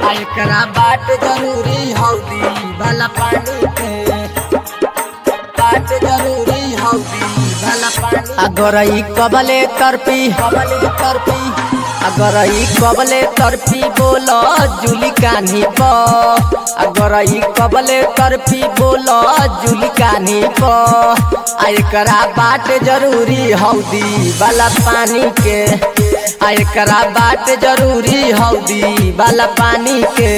आ एकरा बाट जरूरी हौदी भला पानी के बाट जरूरी हौदी भला पानी अगर ई कबले तरपी कबल तरपी अगर ई कबले तरपी बोल जुली कान्ही प अगर ई कबले तरपी बोल जुली कान्ही प आ एकरा बाट जरूरी हौदी वाला पानी के आ एकरा बाट जरूरी हौदी वाला पानी के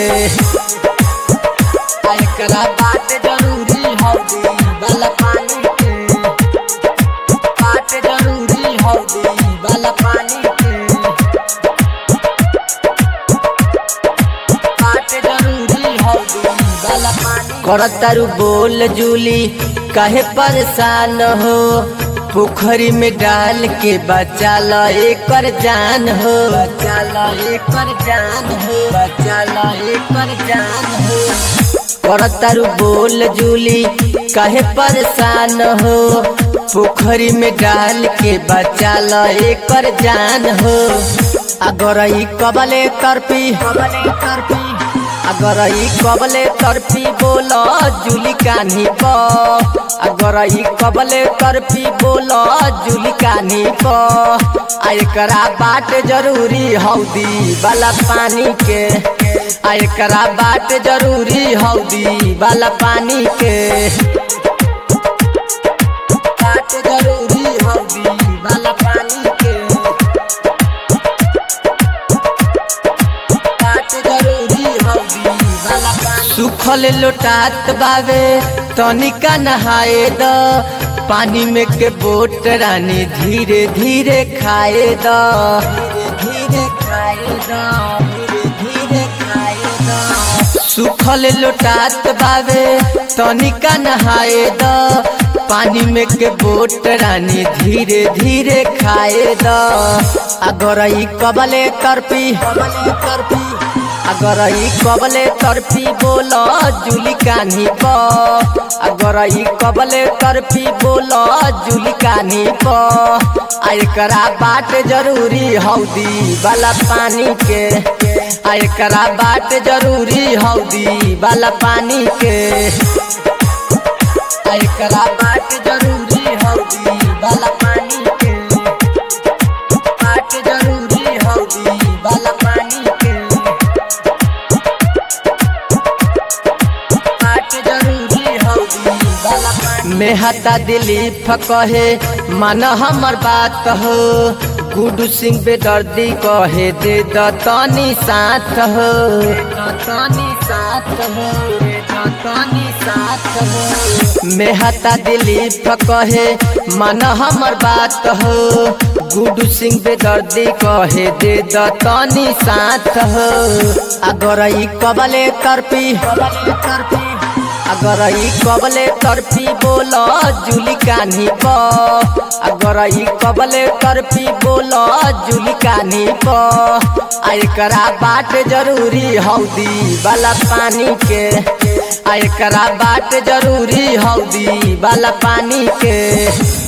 आ एकरा बाट जरूरी हौदी भला पानी के बाट जरूरी हौदी भला पानी के बाट जरूरी हौदी भला पानी करतारू बोल जूली काहे परेशान हो पोखरी में डाल के बचा ल एकर जान हो बचा ला एकर जान हो बचा ला एकर जान हो करतारू बोल जूली काहे परेशान हो पोखरी में डाल के बचा ल एकर जान हो अगर ई कबले तरपी कबले तरपी अगर ई कबले तरपी बोल जुली कान्ही प अगर ई कबले तरपी बोल जुली कान्ही प आ एकरा बाट जरूरी हौदी वाला पानी के आ एकरा बाट जरूरी हौदी वाला पानी के बाट जरूरी हौदी भला पानी के बाट जरूरी हौदी भला पानी सुखल लोटात बावे तनिका नहाए द पानी में के बोट रानी धीरे धीरे खाए द धीरे खाए दा धीरे धीरे खाए दा सुखल लोटात बावे तनिका नहाए द पानी में के बोट रानी धीरे धीरे खाए द अगर ई कबले तरपी कबले तरपी अगर ई कबले तरपी बोल जुली कान्ही प अगर ई कबले तरपी बोल जुली कान्ही प आ एकरा बाट जरूरी हौदी वाला पानी के आ एकरा बाट जरूरी हौदी वाला पानी के आ एकरा बाट जरूरी हौदी भला पानी के बाट जरूरी हौदी भला पानी के बाट जरूरी हौदी भला पानी मेहता दिलीप कहे मन हमर बात हो गुडू सिंह बेदर्दी कहे दे द तनी साथ हो तानी साथ हो रे तानी साथ हो मेहता दिलीप कहे मन हमर बात हो गुडू सिंह बेदर्दी कहे दे द तनी साथ हो अगर ई कबले तरपी कबले तरपी अगर ई कबले तरपी बोल जुली कान्ही प अगर ई कबले तरपी बोल जुली कान्ही प आ एकरा बाट जरूरी हौदी वाला पानी के आ एकरा बाट जरूरी हौदी वाला पानी के